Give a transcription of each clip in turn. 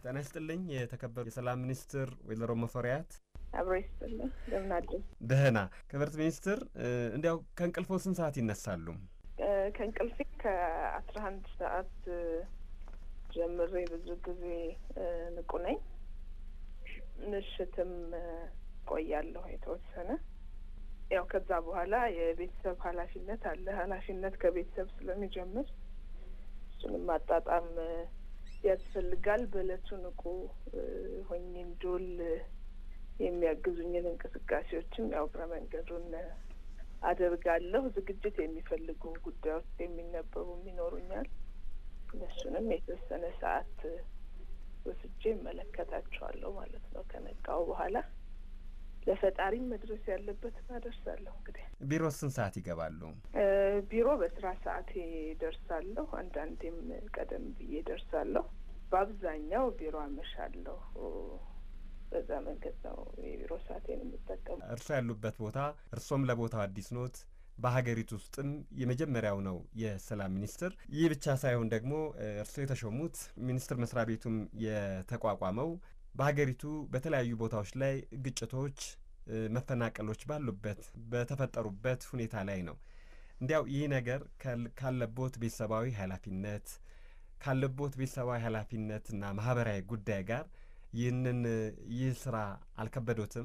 ጤና ይስጥልኝ የተከበሩ የሰላም ሚኒስትር ወይዘሮ ሙፈሪያት አብሮ ይስጥልኝ። እንደምን አለ? ደህና። ክብርት ሚኒስትር እንዲያው ከእንቅልፎ ስንት ሰዓት ይነሳሉ? ከእንቅልፌ ከአስራ አንድ ሰዓት ጀምሬ ብዙ ጊዜ ንቁ ነኝ። ምሽትም ቆያለሁ የተወሰነ ያው ከዛ በኋላ የቤተሰብ ኃላፊነት አለ። ኃላፊነት ከቤተሰብ ስለሚጀምር እሱንም ማጣጣም ያስፈልጋል። በእለቱ ንቁ ሆኜ እንድውል የሚያግዙኝን እንቅስቃሴዎችም ያው እግረ መንገዱን አደርጋለሁ። ዝግጅት የሚፈልጉ ጉዳዮች የሚነበቡም ይኖሩኛል። እነሱንም የተወሰነ ሰዓት ወስጄ እመለከታቸዋለሁ ማለት ነው። ከነቃው በኋላ ለፈጣሪም መድረስ ያለበት አደርሳለሁ። እንግዲህ ቢሮ ስንት ሰዓት ይገባሉ? ቢሮ በስራ ሰዓቴ ደርሳለሁ። አንዳንዴም ቀደም ብዬ ደርሳለሁ። በአብዛኛው ቢሮ አመሻለሁ። በዛ መንገድ ነው የቢሮ ሰዓቴን የምጠቀሙ። እርስዎ ያሉበት ቦታ እርሶም ለቦታው አዲስ ኖት። በሀገሪቱ ውስጥም የመጀመሪያው ነው የሰላም ሚኒስትር። ይህ ብቻ ሳይሆን ደግሞ እርስዎ የተሾሙት ሚኒስትር መስሪያ ቤቱም የተቋቋመው በሀገሪቱ በተለያዩ ቦታዎች ላይ ግጭቶች፣ መፈናቀሎች ባሉበት በተፈጠሩበት ሁኔታ ላይ ነው። እንዲያው ይህ ነገር ካለቦት ቤተሰባዊ ኃላፊነት ካለቦት ቤተሰባዊ ኃላፊነትና ማህበራዊ ጉዳይ ጋር ይህንን ይህ ስራ አልከበዶትም?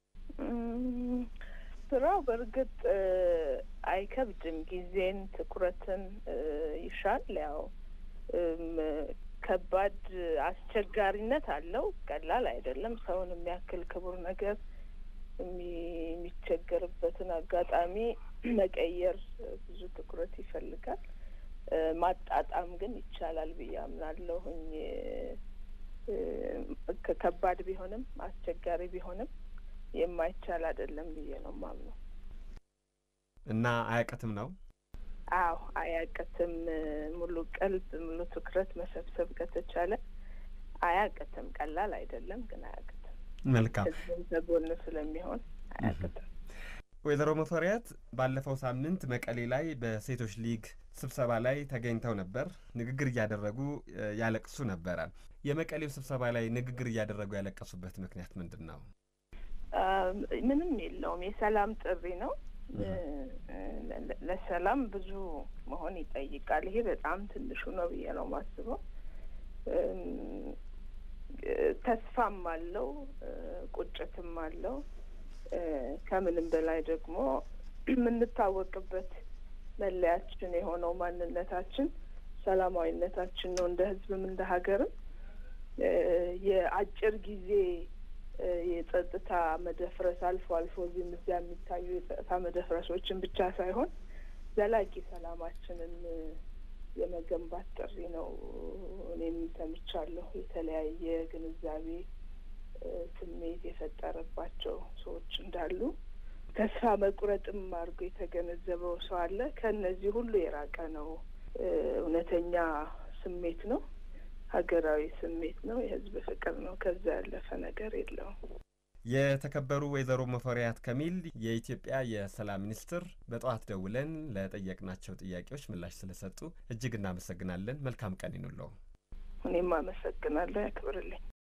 ስራው በእርግጥ አይከብድም። ጊዜን፣ ትኩረትን ይሻል። ያው ከባድ አስቸጋሪነት አለው። ቀላል አይደለም። ሰውን የሚያክል ክቡር ነገር የሚቸገርበትን አጋጣሚ መቀየር ብዙ ትኩረት ይፈልጋል። ማጣጣም ግን ይቻላል ብዬ አምናለሁኝ። ከባድ ቢሆንም አስቸጋሪ ቢሆንም የማይቻል አይደለም ብዬ ነው ማምነው እና አያቅትም ነው አዎ አያቅትም። ሙሉ ቀልብ ሙሉ ትኩረት መሰብሰብ ከተቻለ አያቅትም። ቀላል አይደለም ግን አያቅትም። መልካም ህዝብን ከጎን ስለሚሆን አያቅትም። ወይዘሮ ሙፈሪያት ባለፈው ሳምንት መቀሌ ላይ በሴቶች ሊግ ስብሰባ ላይ ተገኝተው ነበር። ንግግር እያደረጉ ያለቅሱ ነበረ። የመቀሌው ስብሰባ ላይ ንግግር እያደረጉ ያለቀሱበት ምክንያት ምንድን ነው? ምንም የለውም። የሰላም ጥሪ ነው። ለሰላም ብዙ መሆን ይጠይቃል። ይሄ በጣም ትንሹ ነው ብዬ ነው የማስበው። ተስፋም አለው፣ ቁጭትም አለው። ከምንም በላይ ደግሞ የምንታወቅበት መለያችን የሆነው ማንነታችን ሰላማዊነታችን ነው። እንደ ህዝብም እንደ ሀገርም የአጭር ጊዜ የጸጥታ መደፍረስ አልፎ አልፎ እዚህም እዚያ የሚታዩ የጸጥታ መደፍረሶችን ብቻ ሳይሆን ዘላቂ ሰላማችንን የመገንባት ጥሪ ነው። እኔም ሰምቻለሁ። የተለያየ ግንዛቤ ስሜት የፈጠረባቸው ሰዎች እንዳሉ ተስፋ መቁረጥም አድርጎ የተገነዘበው ሰው አለ። ከእነዚህ ሁሉ የራቀ ነው። እውነተኛ ስሜት ነው። ሀገራዊ ስሜት ነው። የህዝብ ፍቅር ነው። ከዛ ያለፈ ነገር የለውም። የተከበሩ ወይዘሮ ሙፈሪያት ከሚል የኢትዮጵያ የሰላም ሚኒስትር በጠዋት ደውለን ለጠየቅናቸው ጥያቄዎች ምላሽ ስለሰጡ እጅግ እናመሰግናለን። መልካም ቀን ይኑለው። እኔም አመሰግናለሁ። ያክብርልኝ።